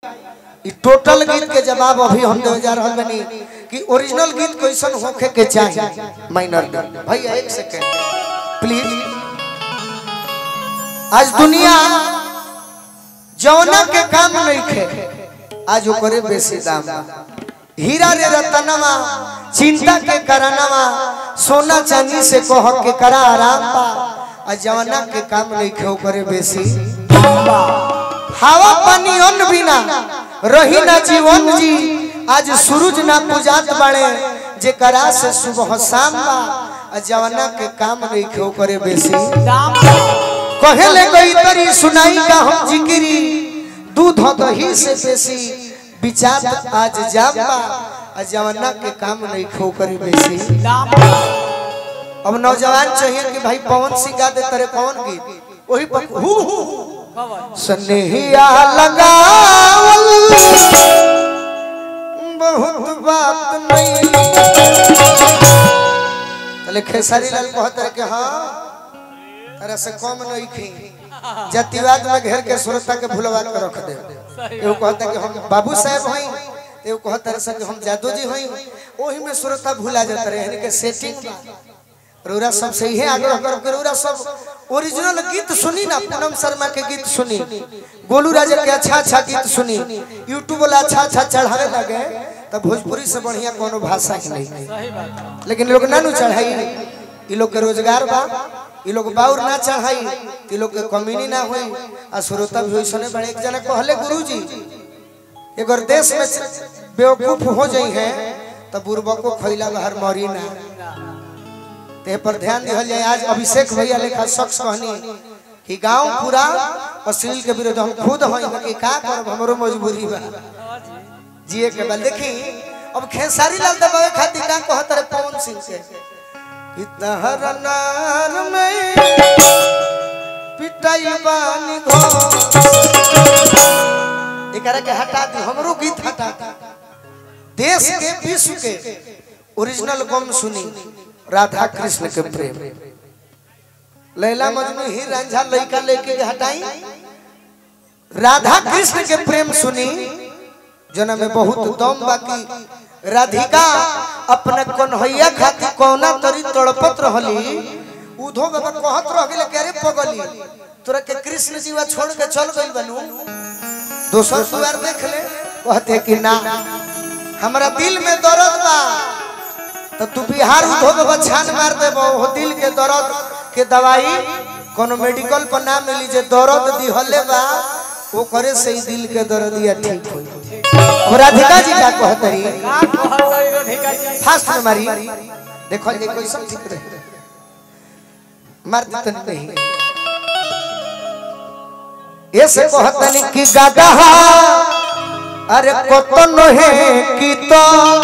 ई टोटल गीत के जवाब अभी हम दे जा रहल बनी कि ओरिजिनल गीत कैसन होखे के चाहिए माइनर भैया एक सेकंड प्लीज आज दुनिया जौना के काम नहीं खे आज ओकरे बेसी दाम बा। हीरा रे रतनवा चिंता के करनवा सोना चांदी से कह के करा आराम बा आ जवना के काम नहीं खे ओकरे बेसी हवा पानी अन्न बिना रही ना जीवन जी आज सूरज ना पूजात बाड़े जे करा से सुबह शाम बा आ जवना के काम नहीं खे ओकरे बेसी कहेले कोई तरी सुनाई का हम जिक्री दूध दही से बेसी विचार आज जाबा आ जवाना के काम नहीं खो करी बेसी अब नौजवान चाहिए कि भाई पवन सिंह गा दे तेरे कौन गीत वही पर हु हु स्नेहिया लगावल बहुत बात नहीं तले खेसारी लाल कहत रहे कि हाँ तरह से कम नहीं खी जातिवाद में घेर के श्रोता के भुलवा के रख दे एगो कहता कि हम बाबू साहब हई एगो कहता रहे कि हम जादू जी हई ओही में श्रोता भुला जाता रहे यानी के सेटिंग रौरा सब से इहे आग्रह कर के रौरा सब ओरिजिनल गीत सुनी ना पूनम शर्मा के गीत सुनी गोलू राजा के अच्छा अच्छा गीत सुनी यूट्यूब वाला अच्छा अच्छा चढ़ावे लगे तब भोजपुरी से बढ़िया कोनो भाषा ही नहीं लेकिन लोग ना नु चढ़ाई ई लोग के रोजगार बा ई लोग बाउर ना चढ़ाई ई लोग के कमीनी ना होई आ श्रोता भी होइसने बड़े एक जना कहले गुरुजी अगर देश में बेवकूफ हो जाई है तब बुरबको खैला बाहर मरी ना ते पर ध्यान दिहल जाए आज अभिषेक भैया लेखा शख्स कहनी कि गांव पूरा अश्लील के विरुद्ध हम खुद हई कि का करब हमरो मजबूरी बा जिए के बाद देखी अब खेसारी लाल दबावे खातिर का कहत रहे पवन सिंह से इतहर नार में पिटाई बानी घों एकरा के हटा दी हमरो गीत हटा दी देश के विश्व के ओरिजिनल गम सुनी राधा कृष्ण के प्रेम लैला मजनू ही रंझा लइका लेके के हटाई राधा कृष्ण के प्रेम सुनी जना में बहुत दम बाकी राधिका अपने कन्हैया खातिर कौना तरी तड़पत रहली उधो बाबा कहत रह गेले के अरे पगली तोरा के कृष्ण जीवा छोड़ के चल गइल बनू दोसर सुवार देख ले कहते कि ना हमरा दिल में दर्द बा तो तू बिहार उधो बाबा छान मार देबो हो दिल के दर्द के दवाई कोनो मेडिकल पर ना मिली जे दर्द दिहले बा वो करे से ही दिल के दर्दिया ठीक होई अब राधिका जी का कहतरी फास्ट में मारी देखो ये कोई सब ठीक रहे मार देते नहीं ये से कहतनी कि गागा अरे कतन है कि तो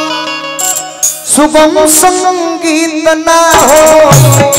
सुगम संगीत ना हो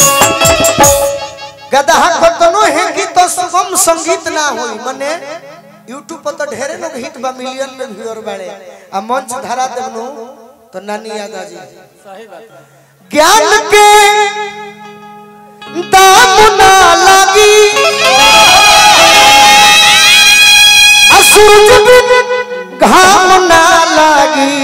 गदहा कतनो है कि तो सुगम संगीत ना होई मने यूट्यूब पर तो ढेरे लोग हिट बा मिलियन में व्यूअर बाड़े आ मंच धरा देबनु तो नानी याद आ जी ज्ञान के दाम ना लगी आ सूरज बिन घाम ना लगी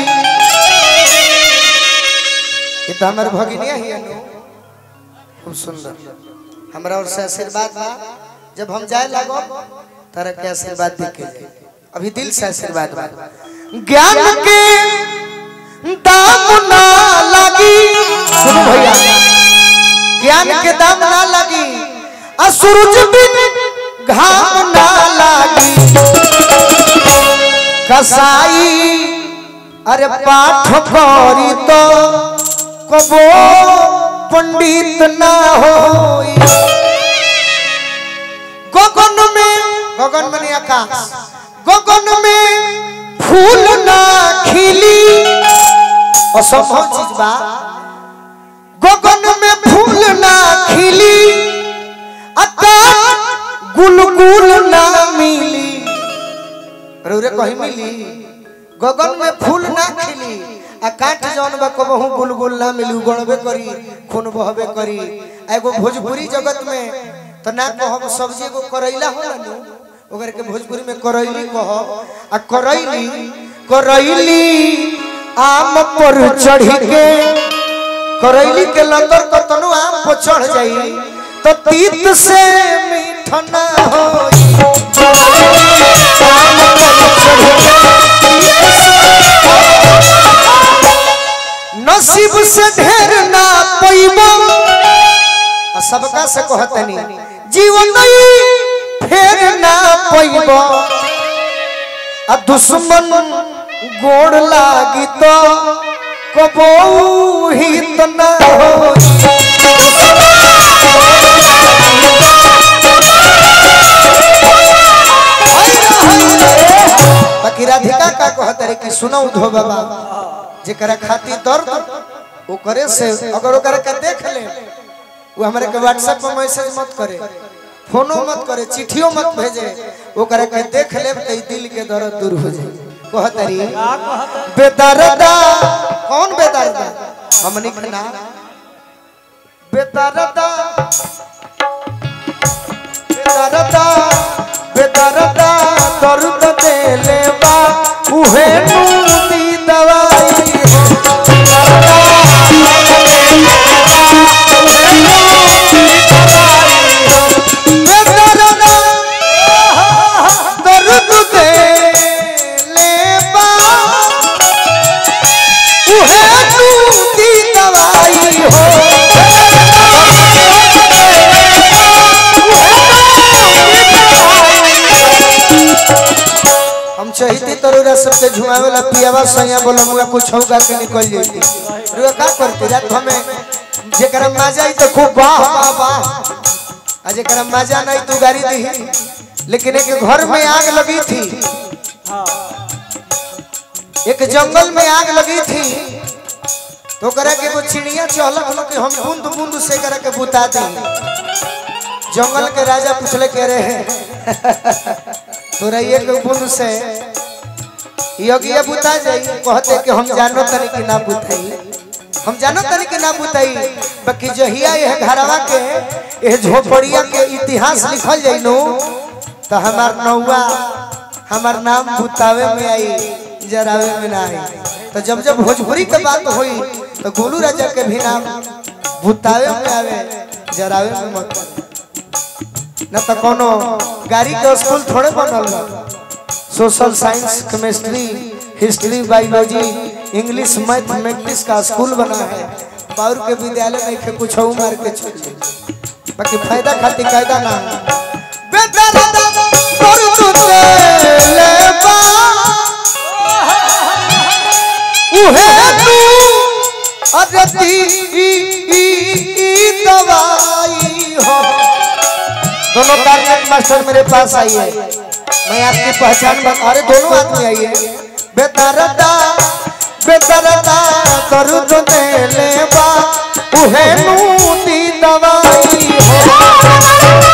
ये तो हमारे भगिनिया ही है नु खूब सुंदर हमरा और से आशीर्वाद बा जब हम जाए लगो तारा के आशीर्वाद दे के जाए अभी दिल से आशीर्वाद बा ज्ञान के दाम ना लगी सुनो भैया ज्ञान के दाम ना लगी आ सूरज बिन घाम ना लगी कसाई अरे पाठ करी तो कबो पंडित ना होई गगन में गगन में आकाश गगन में फूल ना खिली असंभव चीज बा गगन में फूल ना खिली आकाश गुलगुल ना मिली रौरे कहीं मिली गगन में फूल ना खिली आ काट जौन बा कबहू गुलगुल ना मिली उगड़बे करी खून बहबे करी आ एगो भोजपुरी जगत में तो ना कहब सब्जी एगो करैला होला नु ओकर के भोजपुरी में करैली कह आ करैली करैली आम पर चढ़ी के करैली के लंदर कतनो आम पर चढ़ जाई तो तीत से मीठ ना होई आम पर चढ़ी के नसीब से ढेर ना पैबो आ सबका से कहतनी जीवन नहीं फेर ना पैबो आ दुश्मन गोड़ लागी तो कबो हित ना हो बाकी राधिका का कहत रे कि सुनो धो बाबा जेकरा खातिर दर्द ओकरे से अगर ओकरा के देख ले वो हमारे के व्हाट्सएप पर मैसेज मत करे फोनो मत करे चिट्ठियों मत भेजे ओकरा के देख ले तो ई दिल के दर्द दूर हो जाए कहतरी का कहत बेदर्दा कौन बेदर्दा हमनी के नाम बेदर्दा बेदर्दा बेदर्दा दर्द देले बा उहे नूती दवाई हो बेदर्दा दर्द देले बा उहे नूती दवाई हो हम चाहती तरुरा सबके झुमावेला पियावा सैया बोला मुआ कुछ होगा के निकल जाती रुआ का करती रात हमें जेकरा मजा आई तो खूब वाह वाह वाह आ जेकरा मजा नहीं तू गाड़ी दी लेकिन एक घर में आग लगी थी हाँ एक जंगल में आग लगी थी तो करे के वो चिड़िया चहलक हलो कि हम बूंद बूंद से करे के बुता दी जंगल के राजा पूछले के रहे तोरा एक बूंद से योगिया बुता जाई कहते कि हम जानो तनी कि ना बुताई हम जानो तनी कि ना बुताई बाकी जहिया यह घरवा के यह झोपड़िया के इतिहास लिखल जाई नो तो हमार नौवा हमार नाम बुतावे में आई जरावे में ना आई तो जब जब भोजपुरी के बात हुई तो गोलू राजा के भी नाम बुतावे में आवे जरावे में मत आवे। न तो कोनो गाड़ी के स्कूल थोड़े बनल बा social science chemistry history biology English mathematics का स्कूल बना है बाउर के विद्यालय में के कुछ मार के छोड़ दे। बाकी फायदा खातिर कायदा ना है। बेदर्दा दर्द देले बा, उहे तू अदती दवाई हो दोनों टारगेट मास्टर मेरे पास आई है मैं आपकी पहचान बता अरे दोनों आदमी आई है बेदरदा बेदरदा दर्द देले बा उहे नूती दवाई हो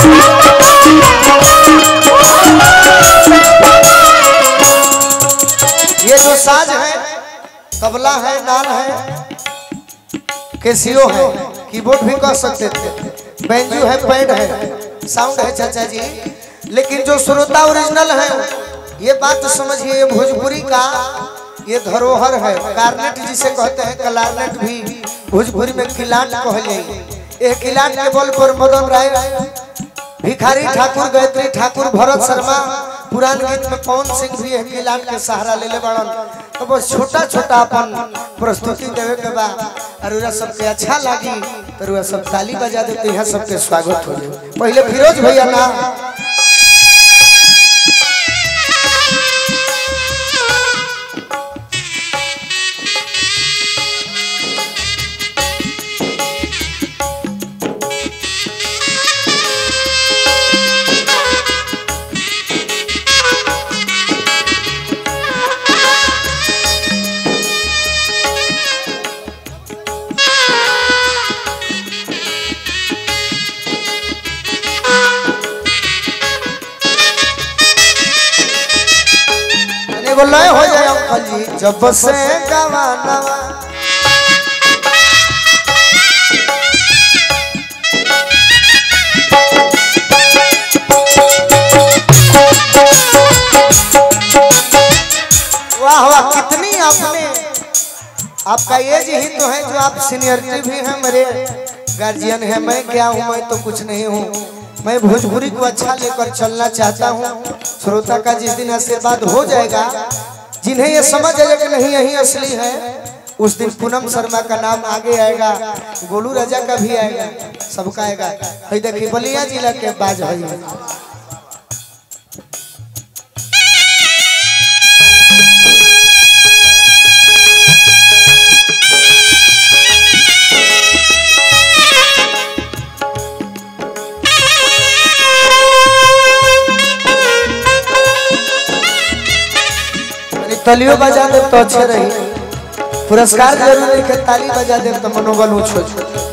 ये जो साज है तबला है नाल है कैसियो है कीबोर्ड भी कर सकते थे बेंजू है पैड है साउंड है चाचा जी लेकिन जो श्रोता ओरिजिनल है ये बात तो समझिए ये भोजपुरी का ये धरोहर है कार्नेट जिसे कहते हैं कलारनेट भी भोजपुरी में किलाट कह जाइए ये किलाट के बल पर मदन राय भिखारी ठाकुर गायत्री ठाकुर भरत शर्मा पुरान गीत में पवन सिंह भी है किलाट के सहारा ले ले बड़न तो बस छोटा छोटा अपन प्रस्तुति देवे के बा अरुरा सबके अच्छा लागी तो अरुरा सब ताली बजा देते हैं सबके स्वागत हो जाए पहले फिरोज भैया ना एगो लय हो जाए अंकल जी जब से गवाना वाह वाह कितनी आपने आपका एज ही तो है जो आप सीनियरिटी भी है मेरे गार्जियन है मैं क्या हूँ मैं तो कुछ नहीं हूँ मैं भोजपुरी को अच्छा लेकर चलना चाहता हूँ श्रोता का जिस दिन आशीर्वाद हो जाएगा जिन्हें ये समझ आएगा कि नहीं यही असली है उस दिन पूनम शर्मा का नाम आगे आएगा गोलू राजा का भी आएगा सबका आएगा है देखिए बलिया जिला के बाज है यानी तालियों बजा दे तो अच्छे रही पुरस्कार जरूर लिखे ताली बजा दे तो मनोबल ऊंच हो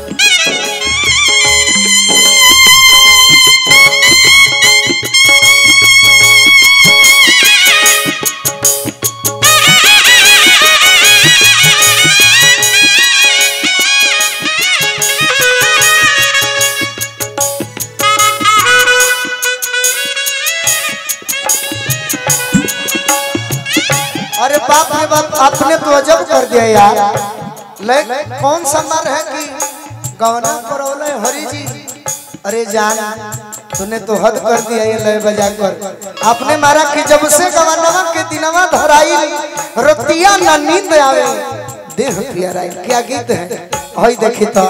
अरे बाप रे बाप आपने तो अजब कर दिया यार ले कौन सा मर है कि गवना करौले हरी जी अरे जान तूने तो हद कर दिया ये लय बजा कर आपने मारा कि जब से गवनवा के दिनवा धराई रतिया ना नींद आवे देह प्यारा क्या गीत है हई देखी तो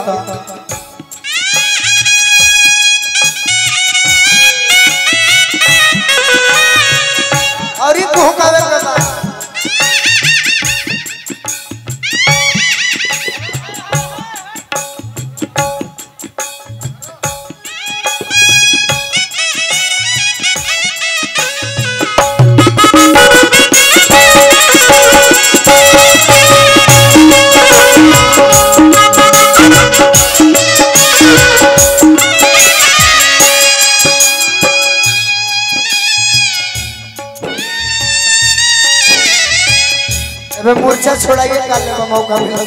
और ई तू कावे के बा अबे मूर्छा छोड़ाइए काले में मौका मिला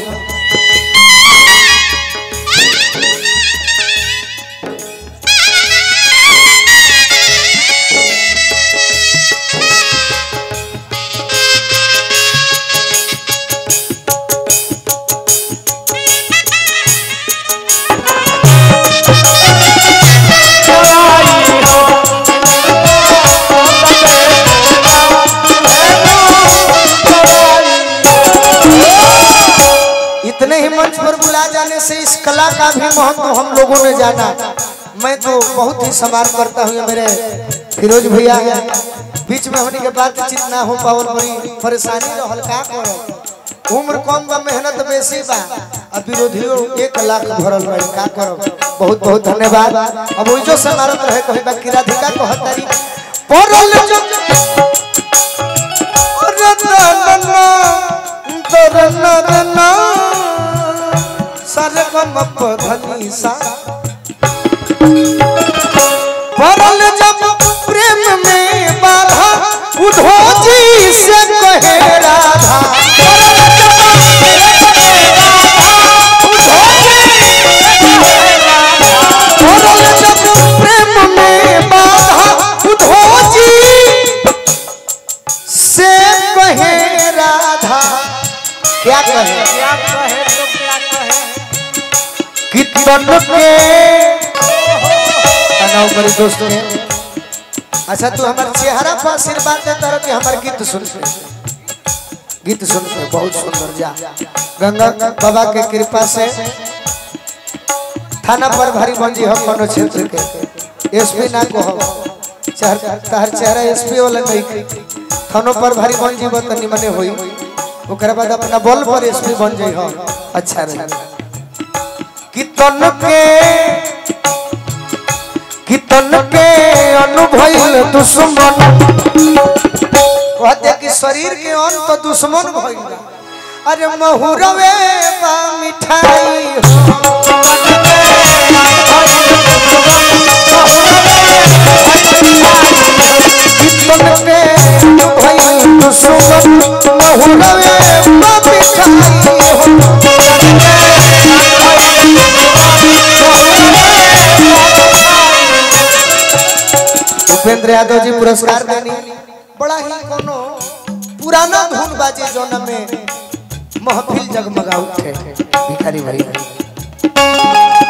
इतने ही मंच पर बुला जाने से इस कला का भी महत्व हम लोगों ने जाना मैं तो बहुत ही सम्मान करता हूँ ये मेरे फिरोज भैया हैं बीच में होने के बाद चित ना हो पावल बड़ी परेशानी रहल का करो उम्र कम बा मेहनत बेसी बा अब विरोधियों एक लाख भरल बा का करो बहुत बहुत धन्यवाद अब ओइजो से मारत रहे कहीं बा किराधिका को हतारी परल जो रतना तरना सरगम पधनी सा परल जब प्रेम में बाधा उधो जी से कहे राधा परल जब प्रेम में बाधा उधो जी से कहे राधा क्या कहे क्या कहे तो क्या कहे कि तन के तनाव करी दोस्त के अच्छा तू हमार चेहरा पर आशीर्वाद देता रह कि हमार गीत सुन के गीत सुन के बहुत सुंदर जा गंगा बाबा के कृपा से थाना पर भारी बंजी हम कोनो क्षेत्र के एसपी ना को हम चेहरा तहर चेहरा एसपी वाला नहीं थानों पर भारी बंजी बत निमने होई ओकरा बाद अपना बल पर एसपी बन जाई हो अच्छा रहे कितन के कितन के अनुभव दुश्मन कहते कि शरीर के अन्न तो दुश्मन भइल बा। अरे महुरवे बा मिठाई हो कितन के अनुभव दुश्मन महुरवे बा मिठाई हो उपेंद्र यादव जी पुरस्कार देनी बड़ा ही कोनो पुराना धुन बाजे जोन में महफिल जगमगा उठे भिखारी भैया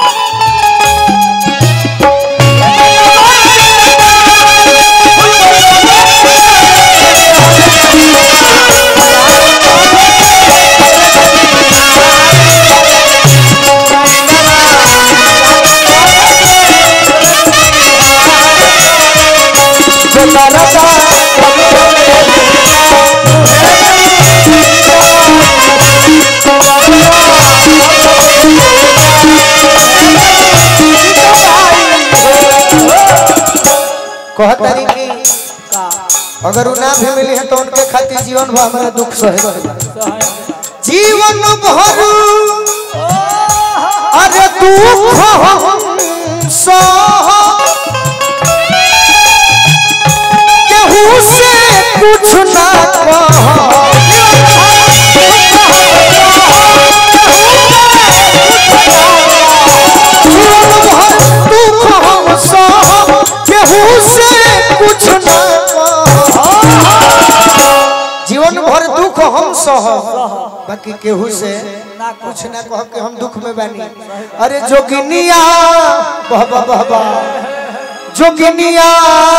कहतारी कि अगर उ ना भी मिली है तो उनके खातिर जीवन भर हमारा दुख सहे के बा। जीवन भर अरे दुख हम सह केहू से कुछ ना कह जीवन भर दुख हम सह केहू से कुछ ना कह जीवन भर दुख हम सह बाकी केहू से कुछ ना कह के हम दुख में बानी अरे जोगिनिया बहबा बहबा जोगिनिया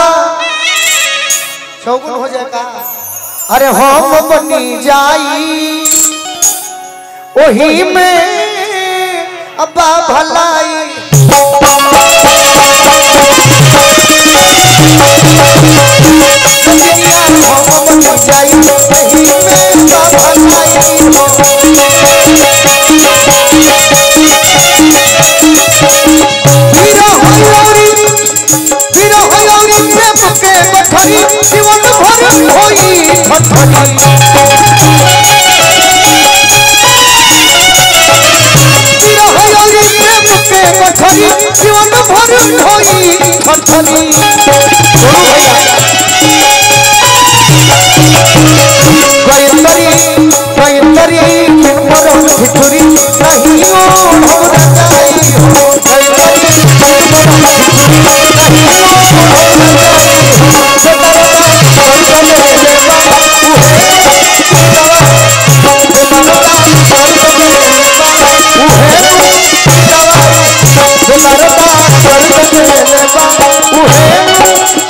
चौगुन हो जाएगा अरे हम बनी जाई ओही में अब्बा भलाई जोगिनिया हम बनी जाई ओही में अब्बा भलाई वीर हयौरी वीर हयौरी प्रेम के बठरी जीवन भर होई ठठरी वीर हयौरी प्रेम के बठरी जीवन भर होई ठठरी बोलो भैया गयतरी गयतरी के मरम भितरी नहीं ओ हमरा जाई हो गयतरी के मरम भितरी नहीं ओ हमरा जाई हो जतरा चले ले बाबा उहे दवा जतरा चले ले बाबा उहे दवा जतरा चले ले बाबा उहे